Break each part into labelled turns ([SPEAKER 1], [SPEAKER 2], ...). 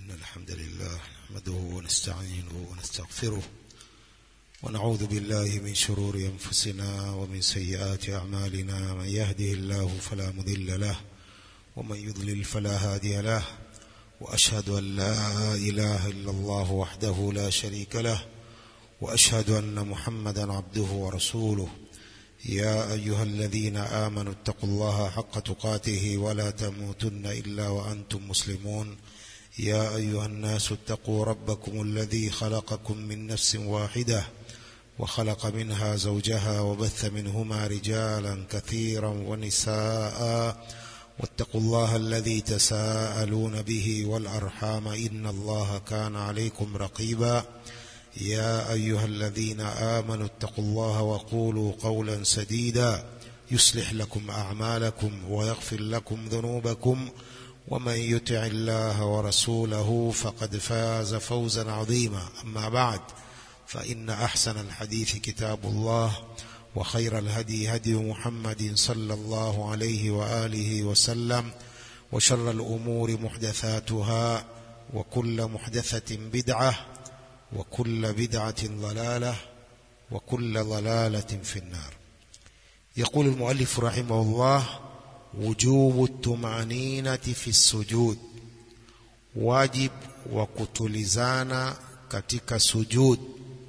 [SPEAKER 1] إن الحمد لله نحمده ونستعينه ونستغفره ونعوذ بالله من شرور أنفسنا ومن سيئات أعمالنا من يهده الله فلا مضل له ومن يضلل فلا هادي له وأشهد أن لا إله إلا الله وحده لا شريك له وأشهد أن محمدا عبده ورسوله يا أيها الذين آمنوا اتقوا الله حق تقاته ولا تموتن إلا وأنتم مسلمون يا أيها الناس اتقوا ربكم الذي خلقكم من نفس واحدة وخلق منها زوجها وبث منهما رجالا كثيرا ونساء واتقوا الله الذي تساءلون به والأرحام إن الله كان عليكم رقيبا يا أيها الذين آمنوا اتقوا الله وقولوا قولا سديدا يصلح لكم أعمالكم ويغفر لكم ذنوبكم ومن يطع الله ورسوله فقد فاز فوزا عظيما أما بعد فإن أحسن الحديث كتاب الله وخير الهدي هدي محمد صلى الله عليه وآله وسلم وشر الأمور محدثاتها وكل محدثة بدعة وكل بدعة ضلالة وكل ضلالة في النار يقول المؤلف رحمه الله وجوب الطمأنينة في السجود واجب وكتلزانا katika sujud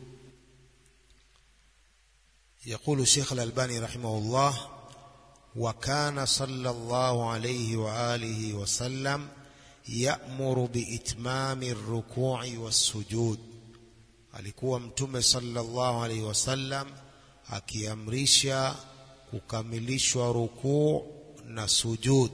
[SPEAKER 1] يقول الشيخ الألباني رحمه الله وكان صلى الله عليه وآله وسلم يأمر بإتمام الركوع والسجود alikuwa mtume sallallahu alaihi wasallam akiamrisha kukamilishwa rukuu na sujud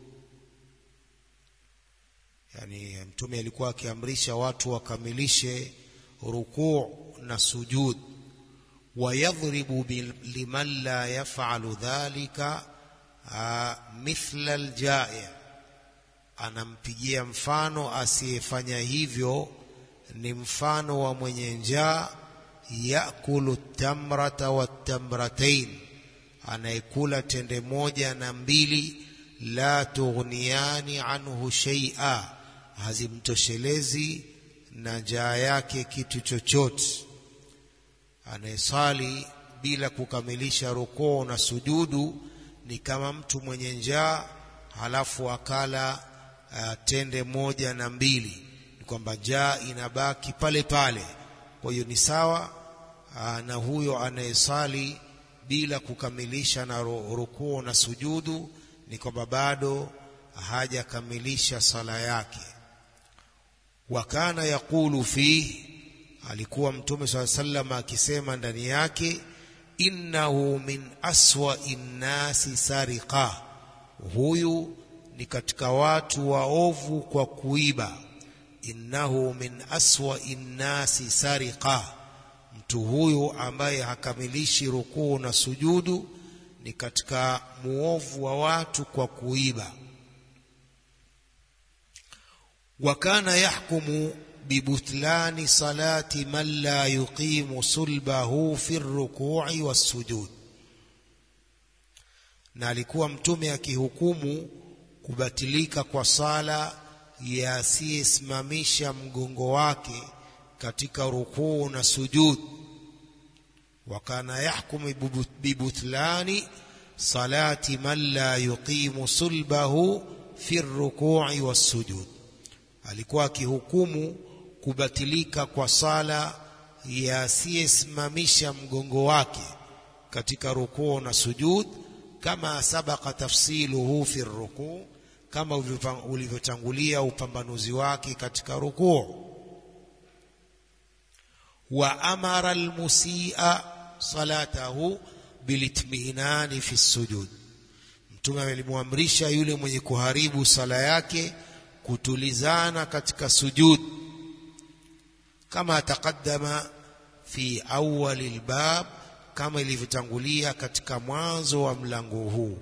[SPEAKER 1] yani mtume alikuwa akiamrisha watu wakamilishe rukuu na sujud wayadhribu liman la yafalu dhalika mithla aljai anampigia mfano asiyefanya hivyo ni mfano wa mwenye njaa yakulu tamrata watamratain anayekula tende moja na mbili la tughniyani anhu shay'a hazimtoshelezi na njaa yake kitu chochote anayesali bila kukamilisha rukuu na sujudu ni kama mtu mwenye njaa halafu akala uh, tende moja na mbili ni kwamba njaa inabaki pale pale kwa hiyo ni sawa uh, na huyo anayesali bila kukamilisha na rukuu na sujudu ni kwamba bado hajakamilisha sala yake wa kana yaqulu fihi alikuwa mtume swalla sallam akisema ndani yake innahu min aswa innasi sariqa huyu ni katika watu waovu kwa kuiba innahu min aswa innasi sariqa mtu huyu ambaye hakamilishi rukuu na sujudu ni katika muovu wa watu kwa kuiba wa kana yahkumu bibutlani salati man la yuqimu sulbahu fi rukui wassujud na alikuwa mtume akihukumu kubatilika kwa sala ya asiyesimamisha mgongo wake katika rukuu na sujud وكان يحكم ببطلان صلاة من لا يقيم صلبه في الركوع والسجود alikuwa akihukumu kubatilika kwa sala ya asiyesimamisha mgongo wake katika rukuu na sujud kama sabaka tafsiluhu fi rukuu kama ulivyotangulia upambanuzi wake katika rukuu wa amara almusia salatahu bilitminani fi sujud mtume alimwamrisha yule mwenye kuharibu sala yake kutulizana katika sujud kama taqaddama fi awwal albab kama ilivyotangulia katika mwanzo wa mlango huu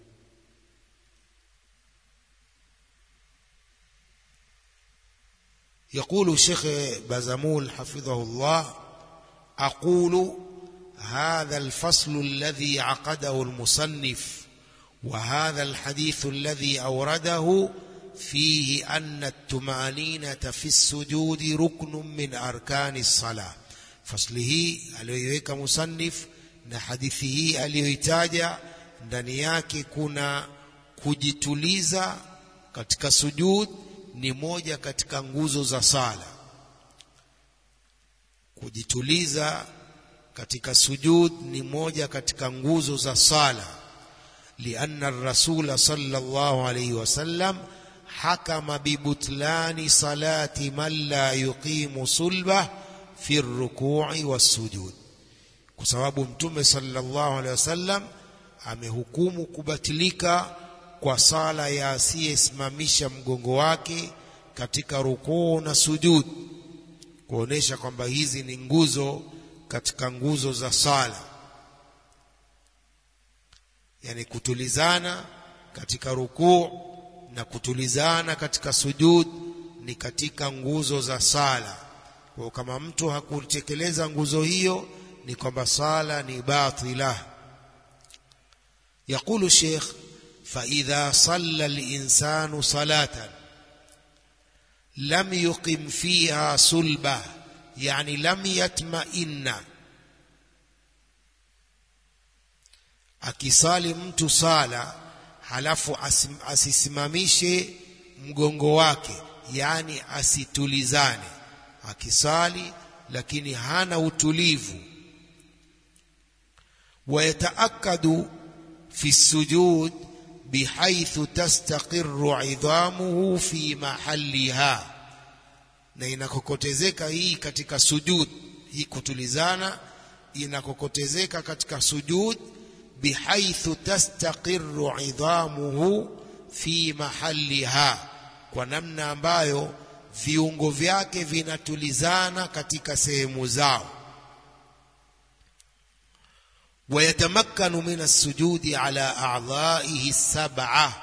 [SPEAKER 1] يقول الشيخ بازمول حفظه الله أقول هذا الفصل الذي عقده المصنف وهذا الحديث الذي أورده fihi anna tumaninata fi sujudi ruknun min arkani sala fasli hii aliyoiweka musannif na hadithi hii aliyoitaja ndani yake kuna kujituliza katika sujud ni moja katika nguzo za sala kujituliza katika sujud ni moja katika nguzo za sala lianna rasula sallallahu alayhi wasallam hakama bibutlani salati man la yuqimu sulba fi rukui wassujud kwa sababu mtume sallallahu alayhi wasallam amehukumu kubatilika kwa sala ya asiyesimamisha mgongo wake katika rukuu na sujud kuonesha kwamba hizi ni nguzo katika nguzo za sala yani kutulizana katika rukuu na kutulizana katika sujud ni katika nguzo za sala kwa kama mtu hakutekeleza nguzo hiyo ni kwamba sala ni batila يقول الشيخ فإذا صلى الإنسان صلاة لم يقم فيها صلبة يعني لم يطمئن akisali mtu sala halafu asim, asisimamishe mgongo wake yani asitulizane akisali lakini hana utulivu wayataakadu fi sujud bihaithu tastaqirru idhamuhu fi mahaliha na inakokotezeka hii katika sujud hii kutulizana inakokotezeka katika sujud bihaithu tastaqirru idhamuhu fi mahaliha kwa namna ambayo viungo vyake vinatulizana katika sehemu zao ويتمكن من السجود على أعضائه السبعة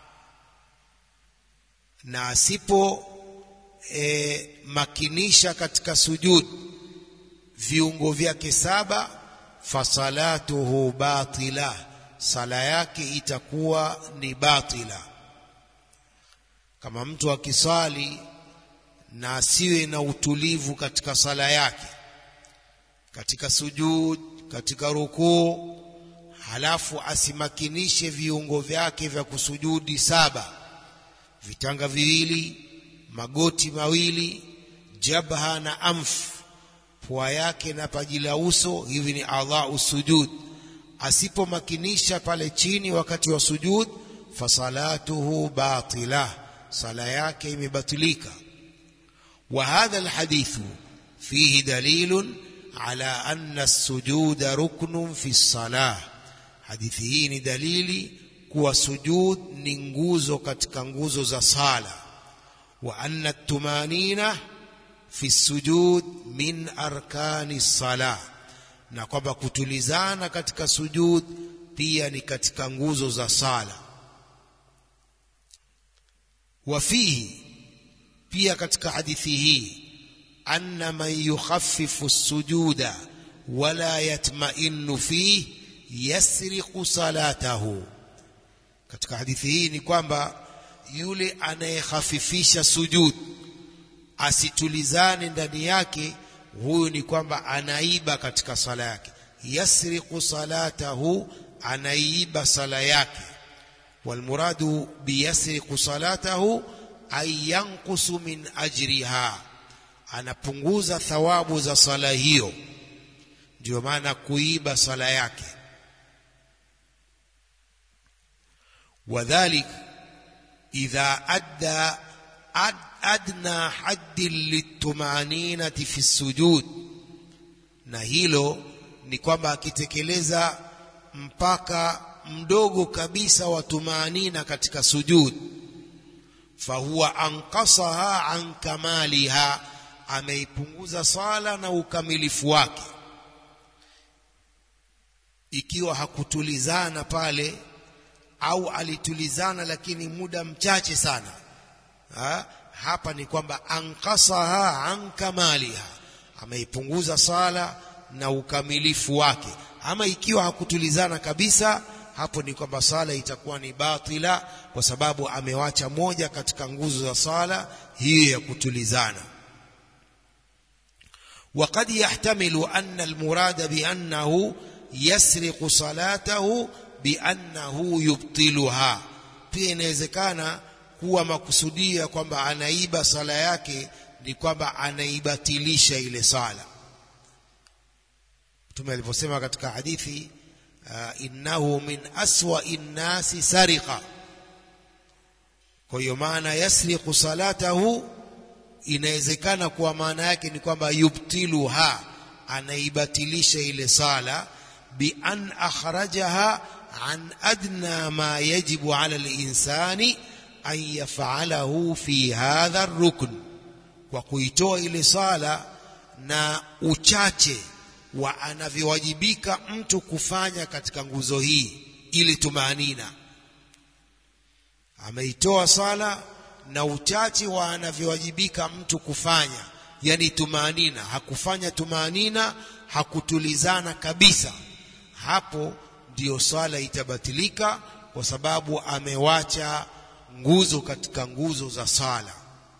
[SPEAKER 1] na asipo e, makinisha katika sujud viungo vyake saba fasalatuhu batila sala yake itakuwa ni batila kama mtu akisali na asiwe na utulivu katika sala yake katika sujud katika rukuu halafu asimakinishe viungo vyake vya kusujudi saba vitanga viwili magoti mawili jabha na amf pua yake na paji la uso hivi ni adhau sujud asipomakinisha pale chini wakati wa sujud fasalatuhu batila sala yake imebatilika wa hadha alhadithu fihi dalilun على أن السجود ركن في الصلاة hadithi hii ni dalili kuwa sujud ni nguzo katika nguzo za sala wa anna tumanina fi sujud min arkani sala na kwamba kutulizana katika sujud pia ni katika nguzo za sala wa fihi pia katika hadithi hii أن من يخفف السجود ولا يطمئن فيه يسرق صلاته katika hadithi hii ni kwamba yule anayehafifisha sujud asitulizane ndani yake huyu ni kwamba anaiba katika sala yake yasriqu salatahu anaiba sala yake walmuradu biyasriqu salatahu ay yanqusu min ajriha anapunguza thawabu za sala hiyo ndio maana kuiba sala yake wadhalik idha adda ad, adna haddi litumaninati fi sujud na hilo ni kwamba akitekeleza mpaka mdogo kabisa wa tumanina katika sujud fahuwa anqasaha an kamaliha ameipunguza sala na ukamilifu wake ikiwa hakutulizana pale au alitulizana lakini muda mchache sana ha? hapa ni kwamba ankasaha an kamaliha ameipunguza sala na ukamilifu wake ama ikiwa hakutulizana kabisa hapo ni kwamba sala itakuwa ni batila kwa sababu amewacha moja katika nguzo za sala hiyo ya kutulizana وقد يحتمل أن المراد بأنه يسرق صلاته بأنه يبطلها pia inawezekana kuwa makusudia kwamba anaiba sala yake ni kwamba anaibatilisha ile sala mtume alivyosema katika hadithi uh, innahu min aswai nnasi sariqa kwa hiyo maana yasriqu salatahu inawezekana kuwa maana yake ni kwamba yubtiluha anaibatilisha ile sala bi an akhrajaha an adna ma yajibu ala linsani an yafalahu fi hadha rukn kwa kuitoa ile sala na uchache wa anavyowajibika mtu kufanya katika nguzo hii ili tumaanina ameitoa sala na uchache wa anavyowajibika mtu kufanya yani tumaanina hakufanya tumaanina hakutulizana kabisa hapo ndiyo swala itabatilika kwa sababu amewacha nguzo katika nguzo za sala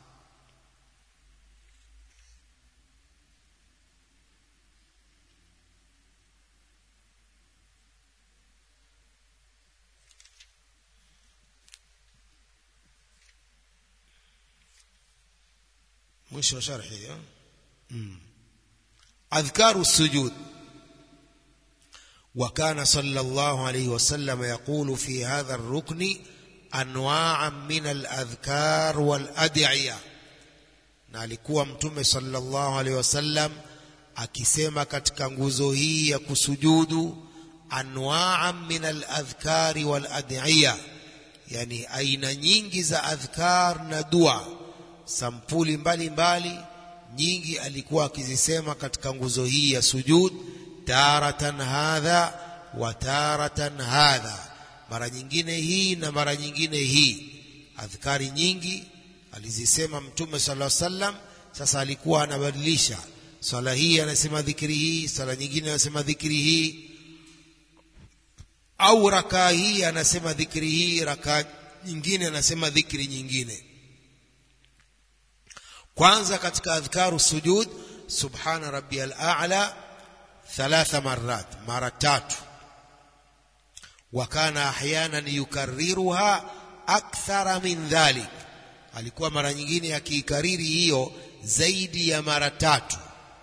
[SPEAKER 1] mwisho wa sharhi hiyo mm. adhkaru sujud وكان صلى الله عليه وسلم يقول في هذا الركن انواعا من الاذكار والادعيه na alikuwa mtume sallallahu alaihi wasallam akisema katika nguzo hii ya kusujudu anwaa min aladhkari waladiya yani aina nyingi za adhkar na dua sampuli mbalimbali mbali, nyingi alikuwa akizisema katika nguzo hii ya sujud taratan hadha wa taratan hadha mara nyingine hii na mara nyingine hii adhkari nyingi alizisema mtume sallallahu alaihi wasallam sasa alikuwa anabadilisha swala hii anasema dhikri hii swala nyingine anasema dhikri hii au rakaa hii anasema dhikri hii rakaa nyingine anasema dhikri nyingine kwanza katika adhkaru sujud subhana rabbiyal a'la thalatha marrat mara tatu wa kana ahyanan yukarriruha akthara min dhalik alikuwa mara nyingine akiikariri hiyo zaidi ya mara tatu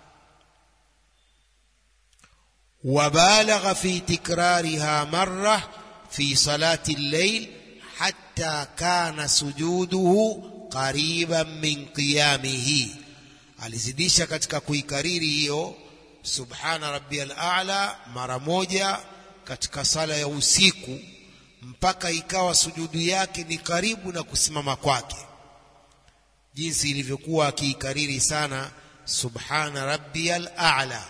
[SPEAKER 1] وبالغ في تكرارها مرة في صلاة الليل حتى كان سجوده قريبا من قيامه alizidisha katika kuikariri hiyo subhana rabbiyal a'la mara moja katika sala ya usiku mpaka ikawa sujudu yake ni karibu na kusimama kwake jinsi ilivyokuwa akiikariri sana subhana rabbiyal a'la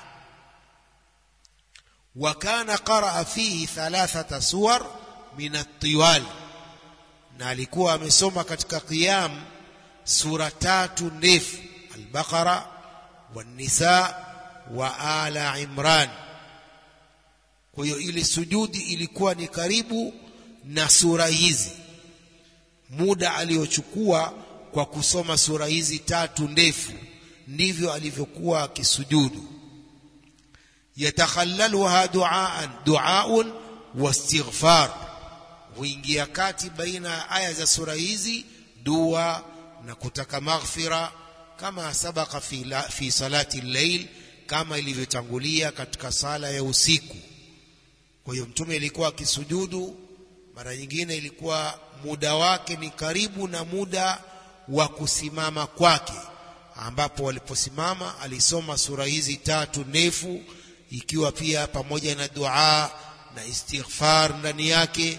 [SPEAKER 1] وكان قرأ فيه ثلاثة سور من الطوال na alikuwa amesoma katika qiyam sura tatu ndefu al-Baqara wan-Nisa wa Ala Imran kwa hiyo ile sujudi ilikuwa ni karibu na sura hizi muda aliochukua kwa kusoma sura hizi tatu ndefu ndivyo alivyokuwa akisujudu yatakhallaluha duaan duaun wastighfar huingia kati baina ya aya za sura hizi dua na kutaka maghfira kama sabaka fi, la, fi salati llail kama ilivyotangulia katika sala ya usiku kwa hiyo mtume ilikuwa akisujudu mara nyingine ilikuwa muda wake ni karibu na muda wa kusimama kwake ambapo waliposimama alisoma sura hizi tatu ndefu ikiwa pia pamoja na dua na istighfar ndani yake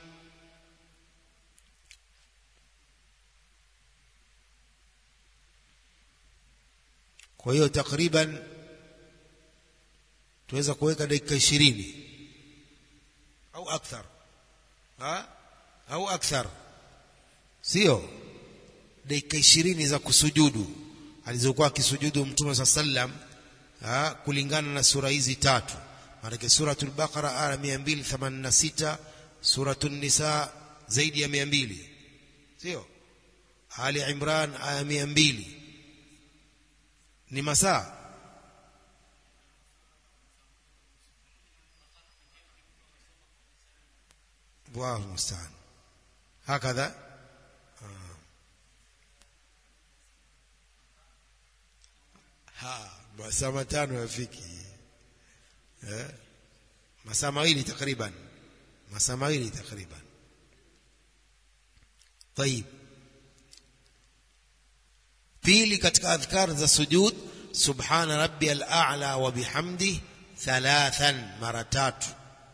[SPEAKER 1] kwa hiyo takriban tuweza kuweka dakika ishirini au akthar ha? au akthar sio dakika ishirini za kusujudu alizokuwa akisujudu mtume saa sallam ha, kulingana na sura hizi tatu maanake suratul baqara aya 286 suratu nisa zaidi ya mia mbili sio ali imran aya mia mbili ni masaa الله المستعان هكذا ha masaa matano yafiki eh? masaa mawili takriban masaa mawili takriban طيب pili katika adhkar za sujud subhana rabbiyal a'la wa bihamdi thalathan mara tatu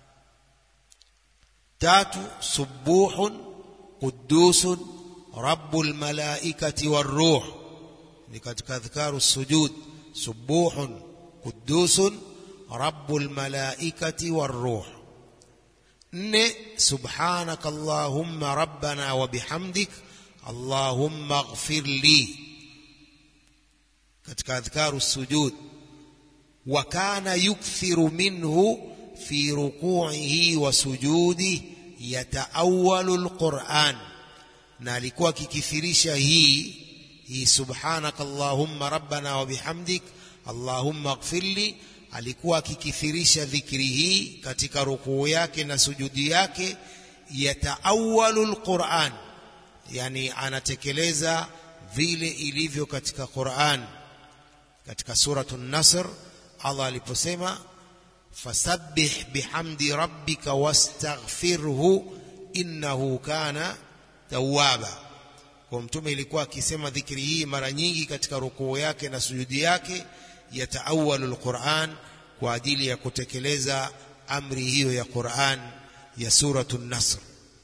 [SPEAKER 1] tatu subuhun qudusun rabbul malaikati waruh ni katika adhkaru sujud subuhun qudusun rabbul malaikati waruh nne subhanaka allahumma rabbana wa bihamdik allahumma ighfir li katika adhkaru sujud wa kana yukthiru minhu fi ruku'ihi wa sujudi yataawalu alquran na alikuwa akikithirisha hii hii subhanaka allahumma rabbana wa bihamdik allahumma ighfirli alikuwa akikithirisha dhikri hii katika rukuu yake na sujudi yake yataawalu alquran yani anatekeleza vile ilivyo katika Qur'an katika suratu Nasr Allah aliposema fasabbih bihamdi rabbika wastaghfirhu innahu kana tawwaba kwa mtume ilikuwa akisema dhikri hii mara nyingi katika rukuu yake na sujudi yake yataawalu alquran kwa ajili ya kutekeleza amri hiyo ya Qur'an ya suratu Nasr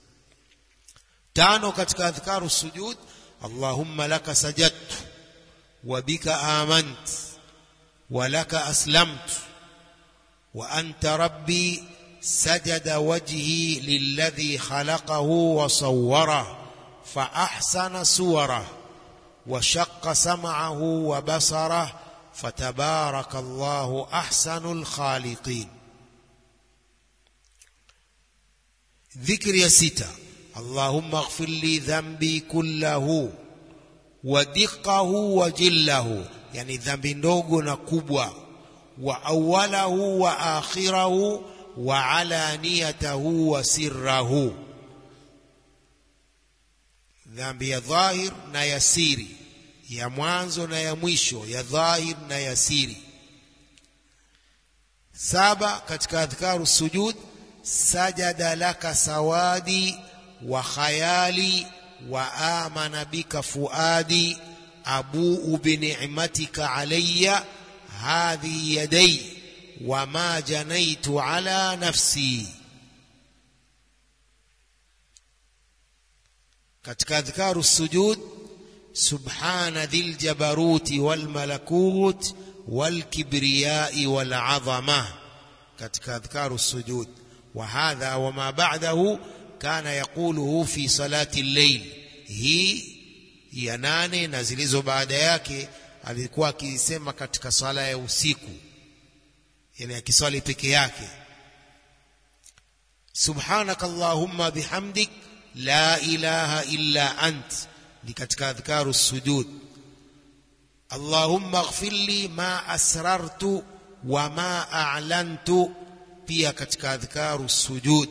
[SPEAKER 1] tano katika adhkaru sujud اللهم لك سجدت وبك آمنت ولك أسلمت وأنت ربي سجد وجهي للذي خلقه وصوره فأحسن صوره وشق سمعه وبصره فتبارك الله أحسن الخالقين ذكر يا ستة اللهم اغفر لي ذنبي كله ودقه وجله يعني ذنبي ndogo na kubwa wa awwalahu wa akhirahu wa alaniyatahu wa sirrahu dhambi ya dhahir na ya siri ya mwanzo na ya mwisho ya dhahir na ya siri saba katika adhkaru sujud sajada laka sawadi وخيالي وآمن بك فؤادي أبوء بنعمتك علي هذه يدي وما جنيت على نفسي katika adhkaru sujud subhana dhil jabaruti wal malakut wal kibriyai wal azama katika adhkaru sujud wa hadha wa ma ba'dahu kana yaquluhu fi salati al-layl hii ya nane na zilizo baada yake alikuwa akisema katika sala ya usiku yani akiswali peke yake subhanaka allahumma bihamdik la ilaha illa ant ni katika adhkaru sujud allahumma ighfir li ma asrartu wa ma a'lantu pia katika adhkaru sujud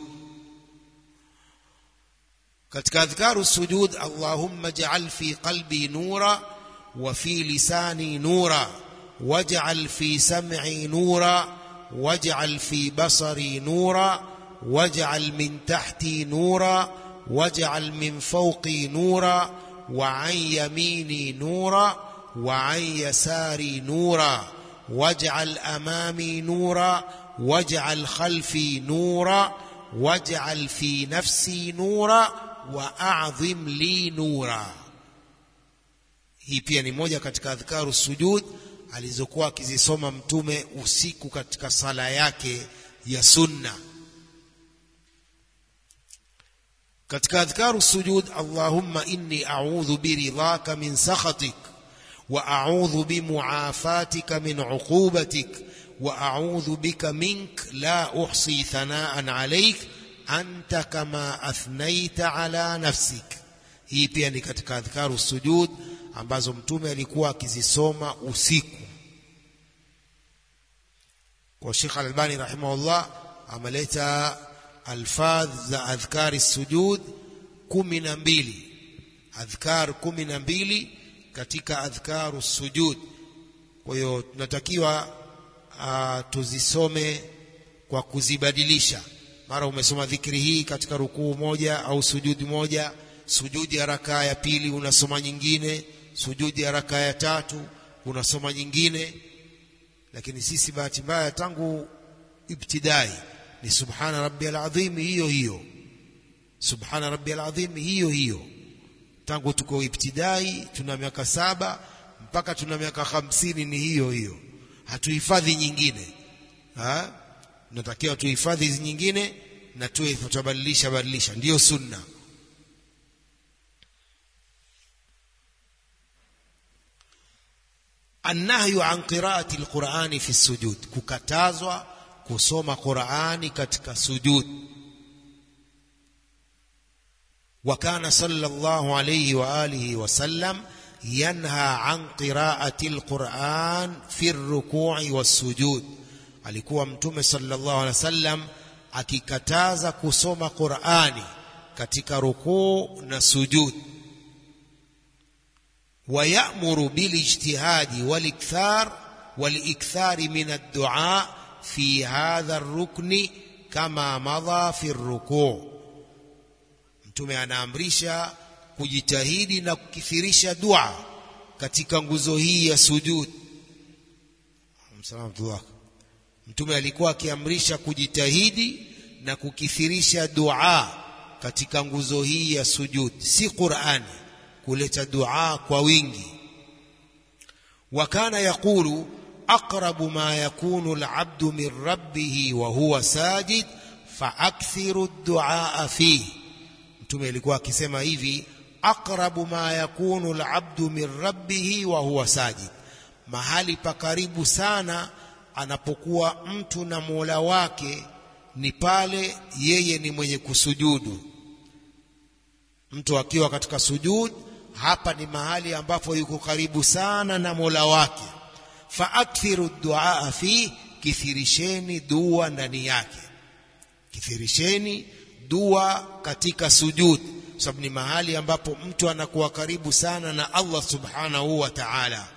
[SPEAKER 1] katika adhkaru sujud allahumma ij'al fi qalbi nura wa fi lisani nura waj'al fi sam'i nura waj'al fi basari nura waj'al min tahti nura waj'al min fawqi nura wa an yamini nura wa an yasari nura waj'al amami nura waj'al khalfi nura waj'al fi nafsi nura واعظم لي نورا hii pia ni moja katika adhkaru sujud alizokuwa akizisoma mtume usiku katika sala yake ya sunna katika adhkaru sujud allahumma inni a'udhu biridhaka min sakhatik wa a'udhu bimuafatika min uqubatik wa a'udhu bika mink la uhsi thanaan alayk anta kama athnaita ala nafsik hii pia ni katika adhkaru sujud ambazo mtume alikuwa akizisoma usiku kwa Sheikh Al-Albani rahimahullah ameleta alfadh za adhkari sujud kumi na mbili adhkar kumi na mbili katika adhkaru sujud kwa hiyo tunatakiwa uh, tuzisome kwa kuzibadilisha mara umesoma dhikri hii katika rukuu moja au sujudi moja sujudi ya rakaa ya pili unasoma nyingine sujudi ya rakaa ya tatu unasoma nyingine lakini sisi bahati mbaya tangu ibtidai ni subhana rabbiyal azim hiyo hiyo subhana rabbiyal azim hiyo hiyo tangu tuko ibtidai tuna miaka saba mpaka tuna miaka hamsini ni hiyo hiyo hatuhifadhi nyingine ha? tunatakiwa tuhifadhi hizi nyingine na tuwe tutabadilisha badilisha ndiyo sunna annahyu an qiraati alqurani fi sujud kukatazwa kusoma qurani katika sujud وكان صلى الله عليه واله وسلم ينهى عن قراءة القرآن في الركوع والسجود alikuwa mtume sallallahu alaihi wasallam akikataza kusoma Qur'ani katika rukuu na sujud ويأمر بالاجتهاد والإكثار والإكثار من الدعاء في هذا الركن كما مضى في الركوع mtume anaamrisha kujitahidi na kukithirisha dua katika nguzo hii ya sujud msalamtullah mtume alikuwa akiamrisha kujitahidi na kukithirisha dua katika nguzo hii ya sujud si Qur'ani kuleta dua kwa wingi wakana yaqulu aqrabu ma yakunu al'abdu min rabbih wa huwa sajid faakthiru ad-du'a fihi mtume alikuwa akisema hivi aqrabu ma yakunu al'abdu min rabbih wa huwa sajid mahali pa karibu sana anapokuwa mtu na Mola wake ni pale yeye ni mwenye kusujudu mtu akiwa katika sujud hapa ni mahali ambapo yuko karibu sana na Mola wake faakthiru duaa fi kithirisheni dua ndani yake kithirisheni dua katika sujud sababu ni mahali ambapo mtu anakuwa karibu sana na Allah subhanahu wa ta'ala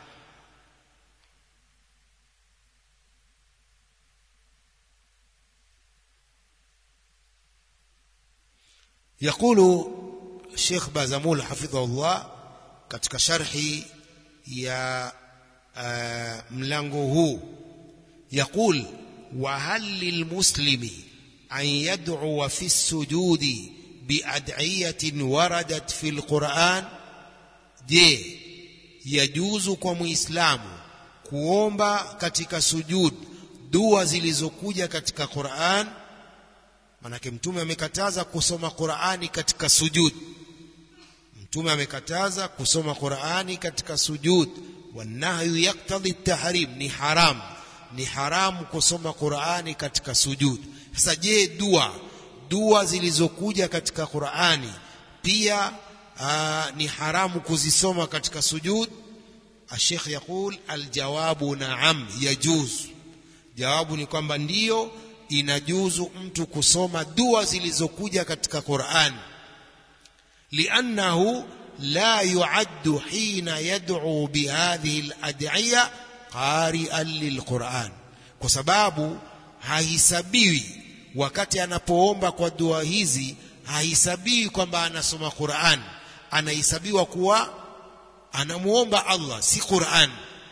[SPEAKER 1] يقول الشيخ بازمول حفظه الله katika sharhi ya mlango huu يقول وهل للمسلم أن يدعو في السجود بأدعية وردت في القرآن je yajuzu kwa muislamu kuomba katika sujud dua zilizokuja katika Qur'an manake mtume amekataza kusoma Qur'ani katika sujud mtume amekataza kusoma Qur'ani katika sujud wanahyu yaktadhi tahrim ni haram ni haramu kusoma Qur'ani katika sujud sasa je dua dua zilizokuja katika Qur'ani pia aa, ni haramu kuzisoma katika sujud Sheikh yakul aljawabu naam yajuz jawabu ni kwamba ndiyo inajuzu mtu kusoma dua zilizokuja katika Qur'an li'annahu la yu'addu hina yad'u bihadhihi al-ad'iya qari'an lilquran kwa sababu haisabiwi wakati anapoomba kwa dua hizi haisabiwi kwamba anasoma Qur'an anahesabiwa kuwa anamuomba Allah si Qur'an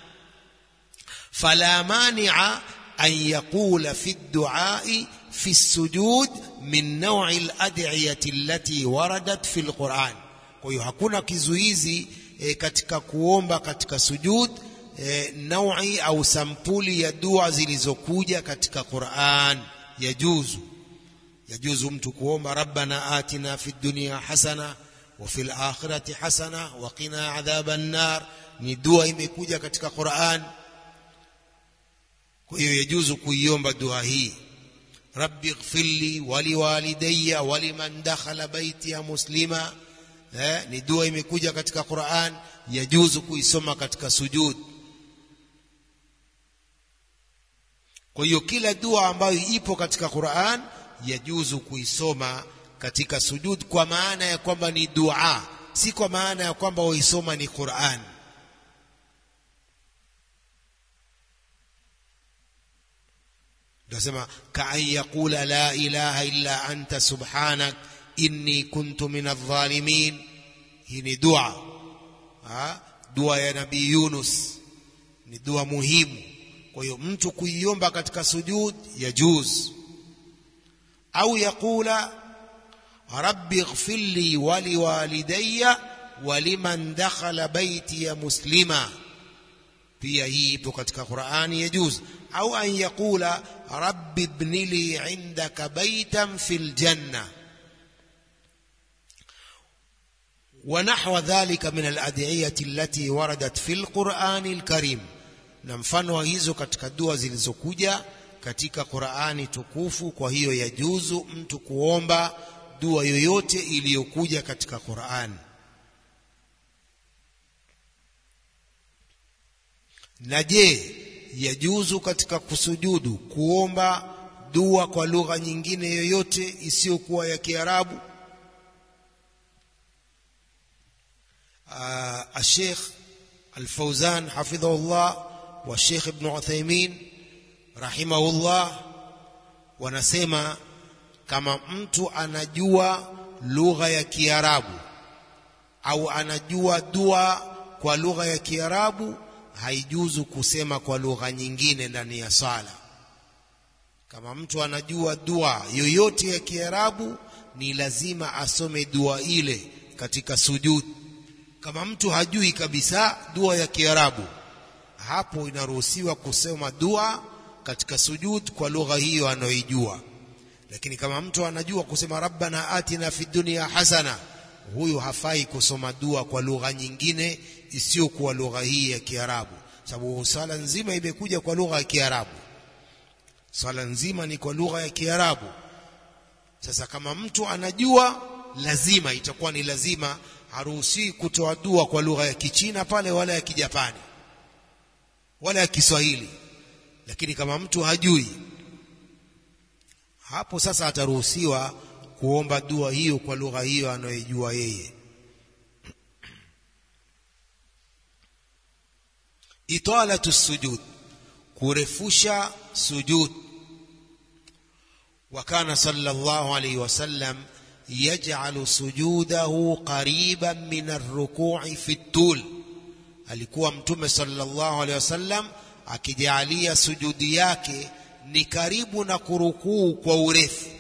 [SPEAKER 1] fala mani'a an yaqula fi ad-du'a fi as-sujud min naw'i al-ad'iyati allati waradat fi al-Qur'an kwa hiyo hakuna kizuizi e, katika kuomba katika sujud e, naui au sampuli ya dua zilizokuja katika Qur'an yajuzu yajuzu mtu kuomba rabbana atina fid dunya hasana wa fil akhirati hasana wa qina adhaban nar ni dua imekuja katika Qur'an kwa hiyo yajuzu kuiomba dua hii rabbi ighfirli waliwalidayya waliman dakhala baitiya muslima eh, ni dua imekuja katika Qur'an yajuzu kuisoma katika sujud kwa hiyo kila dua ambayo ipo katika Qur'an yajuzu kuisoma katika sujud kwa maana ya kwamba ni dua si kwa maana ya kwamba waisoma ni Qur'an nasema kaan yaqula la ilaha illa anta subhanak inni kuntu min adh-dhalimin hii ni dua ha? dua ya nabii Yunus ni dua muhimu kwa hiyo mtu kuiomba katika sujud yajuz au yaqula rabbi ighfir li wa liwalidayya wa liman dakhala baytiya muslima pia hii ipo katika Qur'ani yajuz au an yaqula rabbi ibni li indaka baytan fil janna ونحو ذلك من الأدعية التي وردت في القرآن الكريم na mfano wa hizo katika dua zilizokuja katika Qur'ani tukufu kwa hiyo yajuzu mtu kuomba dua yoyote iliyokuja katika Qur'an na je yajuzu katika kusujudu kuomba dua kwa lugha nyingine yoyote isiyokuwa ya Kiarabu الشيخ الفوزان حفظه الله والشيخ ابن عثيمين رحمه الله wanasema kama mtu anajua lugha ya Kiarabu au anajua dua kwa lugha ya Kiarabu haijuzu kusema kwa lugha nyingine ndani ya sala kama mtu anajua dua yoyote ya Kiarabu ni lazima asome dua ile katika sujud kama mtu hajui kabisa dua ya Kiarabu hapo inaruhusiwa kusema dua katika sujud kwa lugha hiyo anayoijua lakini kama mtu anajua kusema rabbana atina fid dunya hasana huyu hafai kusoma dua kwa lugha nyingine isiyokuwa lugha hii ya Kiarabu sababu sala nzima imekuja kwa lugha ya Kiarabu sala nzima ni kwa lugha ya Kiarabu sasa kama mtu anajua lazima itakuwa ni lazima haruhusi kutoa dua kwa lugha ya Kichina pale wala ya Kijapani wala ya Kiswahili lakini kama mtu hajui hapo sasa ataruhusiwa kuomba dua hiyo kwa lugha hiyo anayojua yeye italatu sujud kurefusha sujud وكان صلى الله عليه وسلم يجعل سجوده قريبا من الركوع في الطول alikuwa mtume sallallahu alaihi wasallam akijalia sujudi yake ni karibu na kurukuu kwa urefu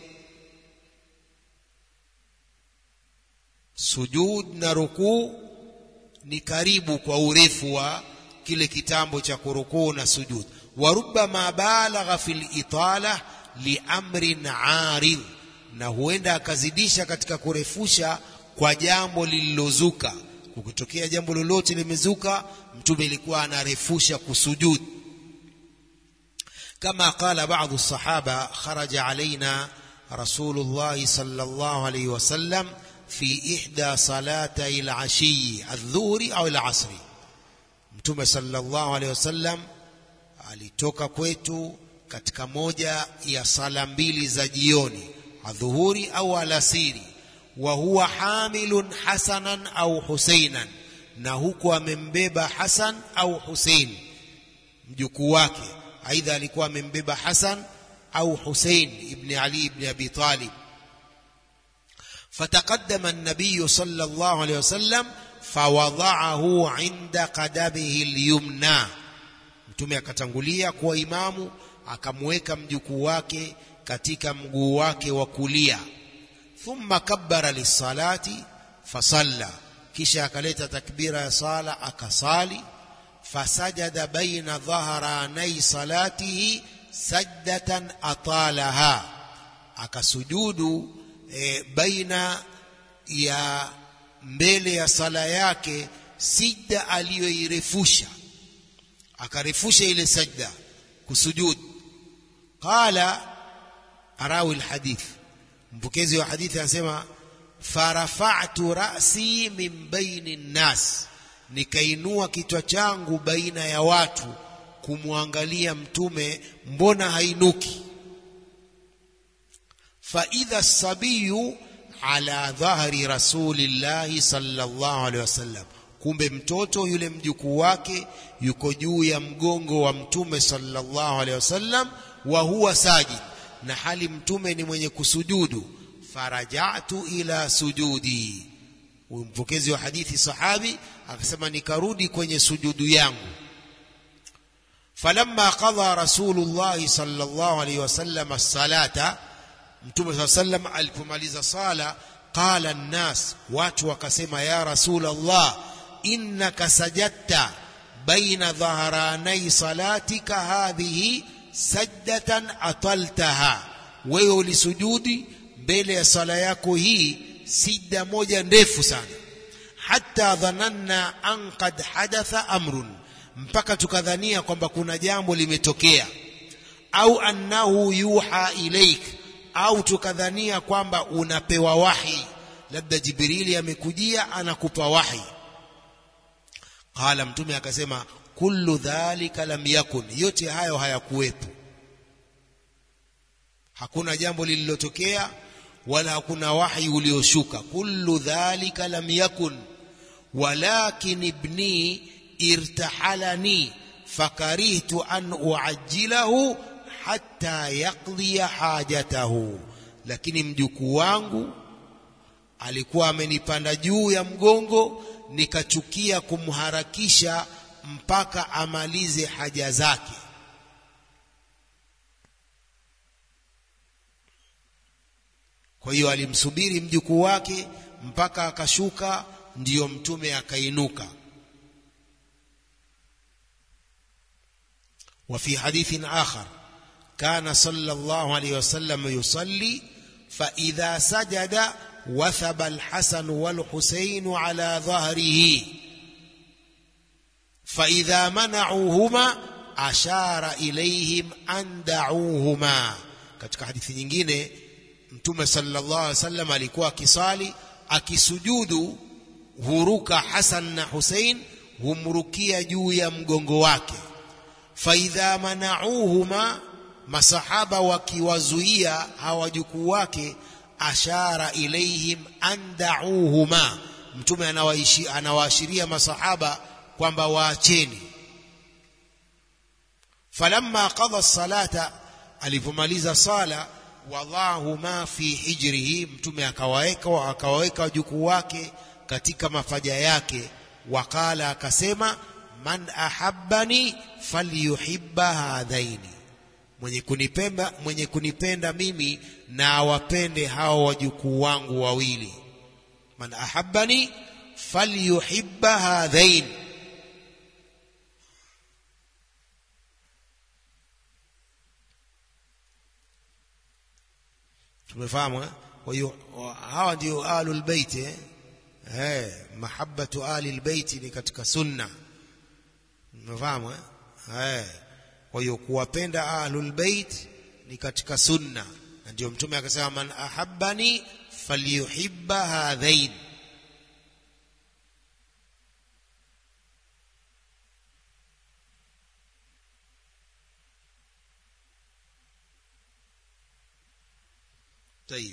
[SPEAKER 1] sujud na rukuu ni karibu kwa urefu wa kile kitambo cha kurukuu na sujud wa rubbama balagha fil itala liamrin arid na huenda akazidisha katika kurefusha kwa jambo lililozuka kukitokea jambo lolote limezuka mtume ilikuwa anarefusha kusujud kama qala baadhi الصحابه خرج علينا رسول الله صلى الله عليه وسلم في إحدى صلاتي العشي الظهر أو العصر mtume sallallahu alaihi wasallam alitoka kwetu katika moja ya sala mbili za jioni adhuhuri au alasiri wa huwa hamilun hasanan au husainan na huku amembeba hasan au husein mjukuu wake aidha alikuwa amembeba hasan au husein ibn ali ibn abi talib فتقدم النبي صلى الله عليه وسلم فوضعه عند قدمه اليمنى mtume akatangulia kuwa imamu akamweka mjukuu wake katika mguu wake wa kulia thumma kabbara lisalati fasalla kisha akaleta takbira ya sala akasali fasajada baina dhahranai salatihi sajdatan atalaha akasujudu e, baina ya mbele ya sala yake sijda aliyoirefusha akarefusha ile sajda kusujud qala arawi alhadith mpokezi wa hadithi anasema farafa'tu ra'si min baini nnas nikainua kichwa changu baina ya watu kumwangalia mtume mbona hainuki faidha sabiyu ala dhahri rasulillahi sallallahu alaihi wasallam kumbe mtoto yule mjukuu wake yuko juu ya mgongo wa mtume sallallahu alaihi wasallam wa huwa sajid na hali mtume ni mwenye kusujudu farajatu ila sujudi huyu mpokezi wa hadithi sahabi akasema nikarudi kwenye sujudu yangu falamma qadha rasulullah sallallahu alaihi wasallam as-salata mtume saa sallam alipomaliza sala qala nnas watu wakasema ya rasul allah innaka sajadta baina dhaharanai salatika hadhihi sajdatan ataltaha wewe ulisujudi mbele ya sala yako hii sijda moja ndefu sana hatta dhananna an qad hadatha amrun mpaka tukadhania kwamba kuna jambo limetokea au annahu yuha ilaik au tukadhania kwamba unapewa wahi labda jibrili amekujia anakupa wahi qala mtume akasema kullu dhalika lam yakun yote hayo hayakuwepo hakuna jambo lililotokea wala hakuna wahi ulioshuka kullu dhalika lam yakun walakin ibni irtahalani fakarihtu an uajjilahu hatta yaqdiya hajatahu lakini mjukuu wangu alikuwa amenipanda juu ya mgongo nikachukia kumharakisha mpaka amalize haja zake kwa hiyo alimsubiri mjukuu wake mpaka akashuka ndiyo mtume akainuka وفي حديث آخر كان صلى الله عليه وسلم يصلي فإذا سجد وثب الحسن والحسين على ظهره فإذا منعوهما أشار إليهم أن دعوهما katika hadithi nyingine mtume sallallahu alaihi wasallam alikuwa akisali akisujudu huruka Hasan na Hussein humrukia juu ya mgongo wake faidha manauhuma masahaba wakiwazuia hawajukuu wake ashara ilaihim andauhuma mtume anawaashiria masahaba kwamba waacheni falamma qada salata alipomaliza sala wadahuma fi hijrihi mtume akawaweka akawaweka wajukuu wake katika mafaja yake waqala akasema man ahabbani falyuhibba hadhaini mwenye kunipenda mwenye kunipenda mimi na awapende hao wajukuu wangu wawili man ahabbani falyuhibba hadhain tumefahamu kwa hiyo hawa ndio ahlul bait eh eh mahabbatu ahli bait ni katika sunna umefahamu eh kwa hiyo kuwapenda ahlul bait ni katika sunna na ndio mtume akasema man ahabbani falyuhibba hadhain طيب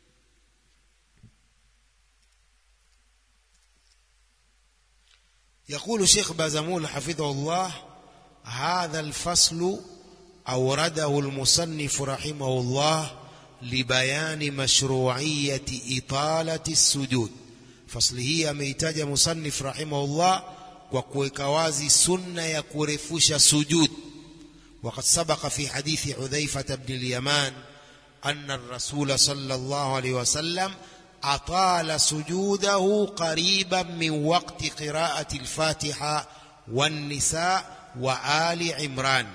[SPEAKER 1] يقول شيخ بازمول حفظه الله هذا الفصل أورده المصنف رحمه الله لبيان مشروعية إطالة السجود فصل هي ميتاج مصنف رحمه الله وكوكوازي سنة يكورفوش سجود وقد سبق في حديث حذيفة بن اليمان أن الرسول صلى الله عليه وسلم أطال سجوده قريبا من وقت قراءة الفاتحة والنساء وآل عمران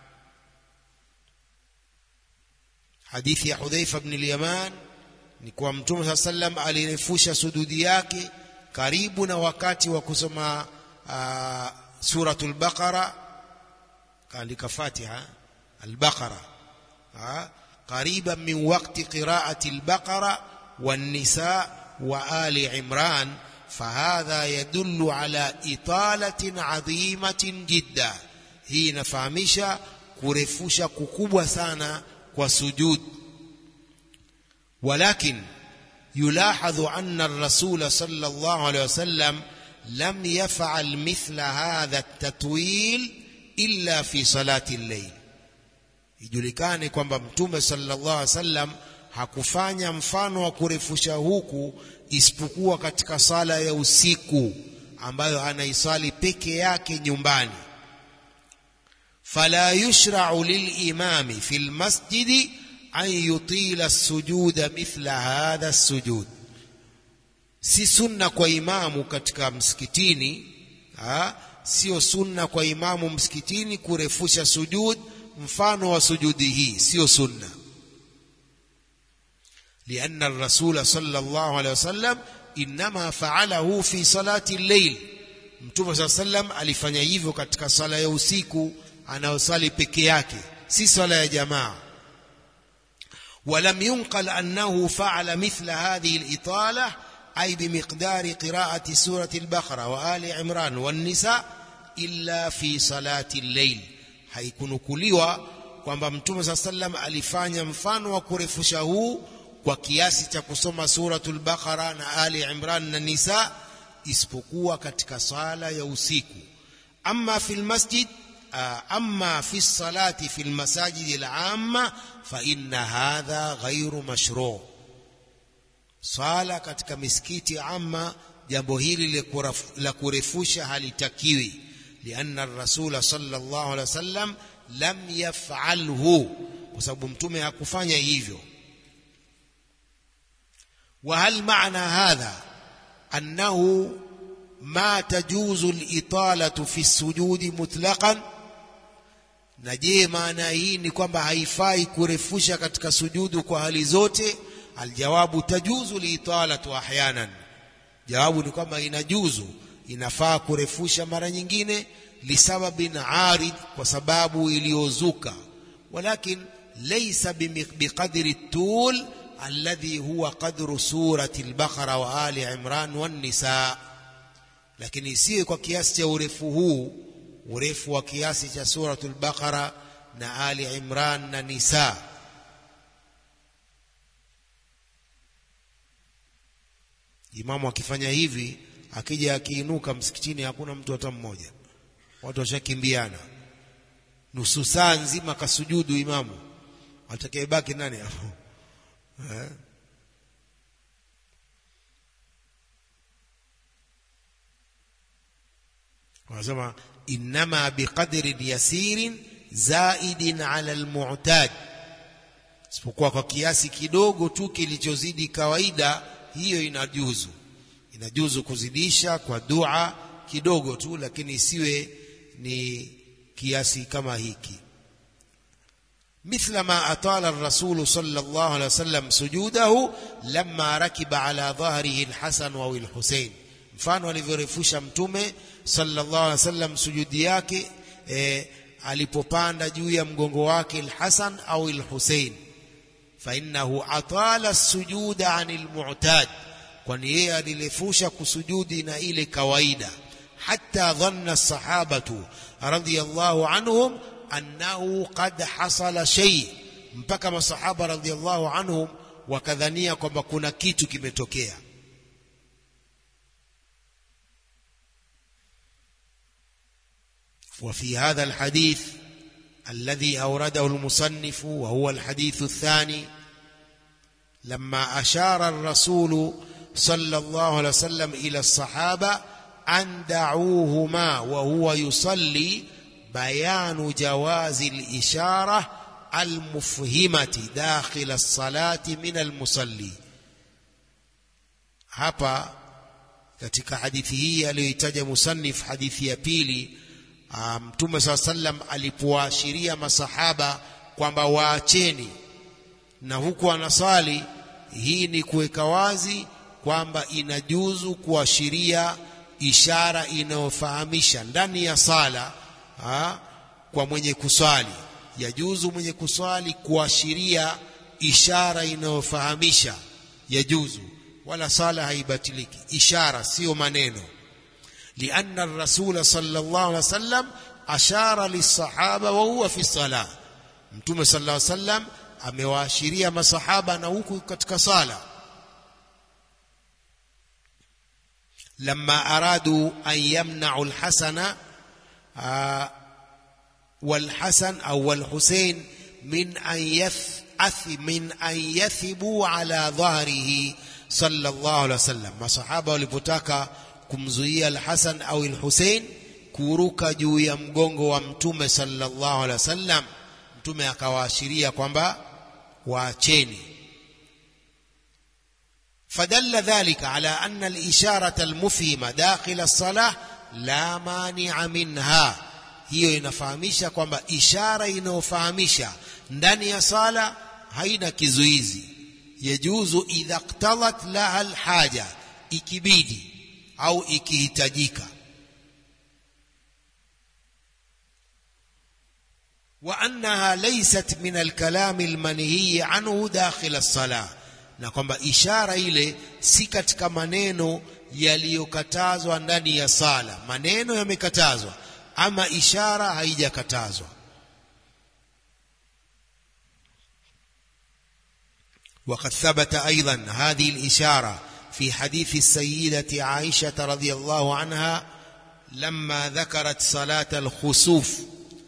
[SPEAKER 1] hadithi ya Hudhaifa ibn al-Yaman ni kwa Mtume صلى الله عليه وسلم alirefusha sujudi yake karibu na wakati wa kusoma uh, suratul Baqara kaandika Fatiha al-Baqara قريبا من وقت قراءة البقرة والنساء وآل عمران فهذا يدل على إطالة عظيمة جدا هي نفهمشا kurefusha kukubwa sana kwa sujud ولكن يلاحظ أن الرسول صلى الله عليه وسلم لم يفعل مثل هذا التطويل إلا في صلاة الليل ijulikane kwamba mtume sallallahu alaihi wasallam hakufanya mfano wa kurefusha huku isipokuwa katika sala ya usiku ambayo anaisali peke yake nyumbani fala yushra'u lilimami fi almasjidi an yutila as-sujuda mithla hadha as-sujud si sunna kwa imamu katika msikitini ha? sio sunna kwa imamu msikitini kurefusha sujud mfano wa sujudi hii sio sunna لأن الرسول صلى الله عليه وسلم إنما فعله في صلاة الليل Mtume صلى الله عليه وسلم alifanya hivyo katika sala ya usiku anayosali peke yake si sala ya jamaa ولم ينقل أنه فعل مثل هذه الإطالة أي بمقدار قراءة سورة البقرة وآل عمران والنساء إلا في صلاة الليل haikunukuliwa kwamba mtume saa sallam alifanya mfano wa kurefusha huu kwa kiasi cha kusoma suratul baqara na ali imran na nisa isipokuwa katika sala ya usiku amma fil masjid amma fi salati fi lmasajidi lamma fa inna hadha ghairu mashru sala katika misikiti amma jambo hili la kurefusha halitakiwi لأن الرسول صلى الله عليه وسلم لم يفعله وسبب متومه hakufanya hivyo وهل معنى هذا أنه ما تجوز الإطالة في السجود مطلقا na je maana hii ni kwamba haifai kurefusha katika sujudu kwa hali zote aljawabu tajuzu liitalatu ahyanan jawabu ni kwamba inajuzu inafaa kurefusha mara nyingine lisababin arid kwa sababu iliyozuka walakin laysa biqadri tul alladhi huwa qadru surati al-baqara wa ali imran wan nisa lakini isiwe kwa kiasi cha urefu huu urefu wa kiasi cha suratul baqara na ali imran na nisa imamu akifanya hivi akija akiinuka msikitini hakuna mtu hata mmoja watu washakimbiana nusu saa nzima kasujudu imamu atakayebaki nani hapo eh? wanasema innama biqadrin yasirin zaidin ala almu'tad isipokuwa kwa kiasi kidogo tu kilichozidi kawaida hiyo inajuzu inajuzu kuzidisha kwa dua kidogo tu lakini isiwe ni kiasi kama hiki مثل ما أطال الرسول صلى الله عليه وسلم سجوده لما ركب على ظهره الحسن أو الحسين mfano alivyorefusha mtume sallallahu alaihi wasallam sujudi yake e, alipopanda juu ya mgongo wake al-Hasan au al-Husain fa innahu atala as-sujuda 'anil mu'tad kwani yeye alirefusha kusujudi na ile kawaida hatta dhanna as-sahabatu radiyallahu anhum annahu qad hasala shay mpaka masahaba radiyallahu anhum wakadhania kwamba kuna kitu kimetokea وفي هذا الحديث الذي أورده المصنف وهو الحديث الثاني لما أشار الرسول صلى الله عليه وسلم إلى الصحابة أن دعوهما وهو يصلي بيان جواز الإشارة المفهمة داخل الصلاة من المصلي hapa katika hadithi hii aliyoitaja musannif hadithi ya pili mtume um, saa sallam alipowaashiria masahaba kwamba waacheni na huku anasali hii ni kuweka wazi kwamba inajuzu kuashiria ishara inayofahamisha ndani ya sala ha, kwa mwenye kuswali yajuzu mwenye kuswali kuashiria ishara inayofahamisha yajuzu wala sala haibatiliki ishara sio maneno لأن الرسول صلى الله عليه وسلم أشار للصحابة وهو في الصلاة متوم صلى الله عليه وسلم amewaashiria masahaba na huku katika sala لما أرادوا أن يمنعوا الحسن والحسن أو الحسين من أن يث من أن يثبوا على ظهره صلى الله عليه وسلم masahaba walipotaka kumzuia al-Hasan au al-Hussein kuruka juu ya mgongo wa mtume sallallahu alaihi wasallam mtume akawaashiria kwamba waacheni فدل ذلك على أن الإشارة المفهمة داخل الصلاة لا مانع منها hiyo inafahamisha kwamba ishara inayofahamisha ndani ya sala haina kizuizi yajuzu idha iqtadat laha alhaja ikibidi au ikihitajika وأنها ليست من الكلام المنهي عنه داخل الصلاة na kwamba ishara ile si katika maneno yaliyokatazwa ndani ya sala maneno yamekatazwa ama ishara haijakatazwa وقد ثبت أيضا هذه الإشارة في حديث السيدة عائشة رضي الله عنها لما ذكرت صلاة الخسوف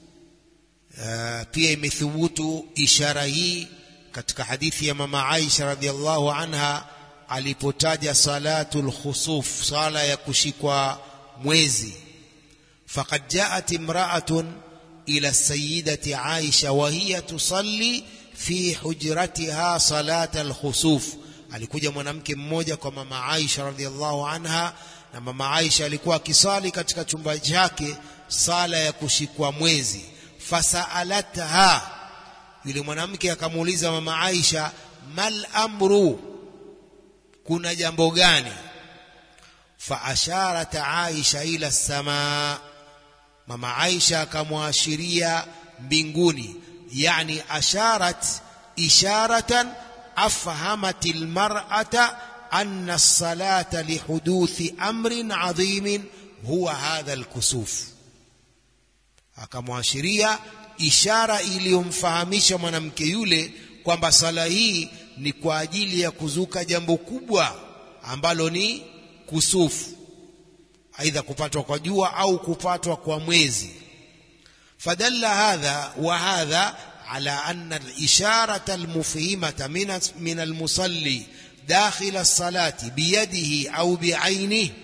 [SPEAKER 1] pia imethubutu ishara hii katika hadithi ya mama Aisha radhiallahu anha alipotaja salatul khusuf sala ya kushikwa mwezi faqad jaat imra'atun ila sayyidati Aisha wa hiya tusalli fi hujratiha salat al-khusuf alikuja mwanamke mmoja kwa mama Aisha radhiallahu anha na mama Aisha alikuwa akisali katika chumba chake sala ya kushikwa mwezi fasaalatha yule mwanamke akamuuliza mama Aisha mal amru kuna jambo gani faasharat Aisha ila samaa mama Aisha akamwashiria mbinguni yani asharat isharatan afhamat almar'ata anna as-salata lihuduthi amrin adhimin huwa hadha al-kusuf akamwashiria ishara iliyomfahamisha mwanamke yule kwamba sala hii ni kwa ajili ya kuzuka jambo kubwa ambalo ni kusufu aidha kupatwa kwa jua au kupatwa kwa mwezi fadalla hadha wa hadha ala anna al-isharata al-mufhimata min min al-musalli dakhil as-salati biyadihi au bi'ainihi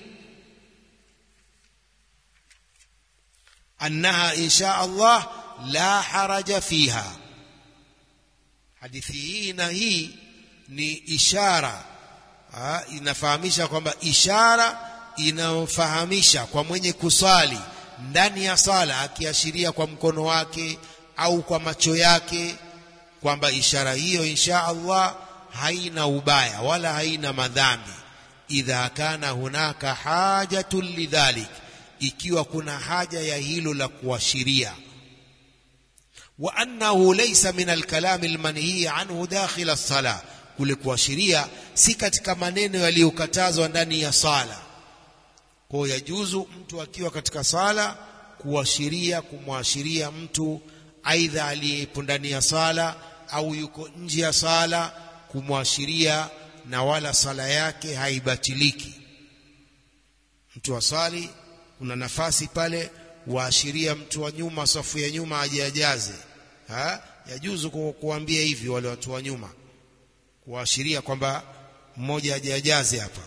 [SPEAKER 1] أنها إن شاء الله لا حرج فيها hadithi hii na hii ni ishara ha, inafahamisha kwamba ishara inayofahamisha kwa mwenye kusali ndani ya sala akiashiria kwa mkono wake au kwa macho yake kwamba ishara hiyo insha Allah haina ubaya wala haina madhambi idha kana hunaka hajatun lidhalik ikiwa kuna haja ya hilo la kuashiria wa annahu laysa min alkalam almanhi anhu dakhil as-sala kule kuashiria si katika maneno yaliyokatazwa ndani ya sala kwa yajuzu mtu akiwa katika sala kuashiria kumwashiria mtu aidha aliyepo ndani ya sala au yuko nje ya sala kumwashiria na wala sala yake haibatiliki mtu asali kuna nafasi pale waashiria mtu wa nyuma safu ya nyuma ajajaze ha yajuzu kuambia hivi wale watu wa nyuma kuashiria kwamba mmoja ajajaze hapa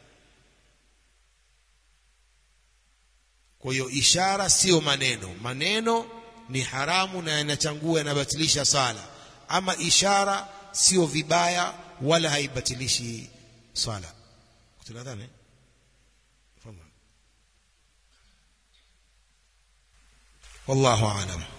[SPEAKER 1] kwa hiyo ishara sio maneno maneno ni haramu na yanachangua yanabatilisha sala ama ishara sio vibaya wala haibatilishi sala tunadhani والله أعلم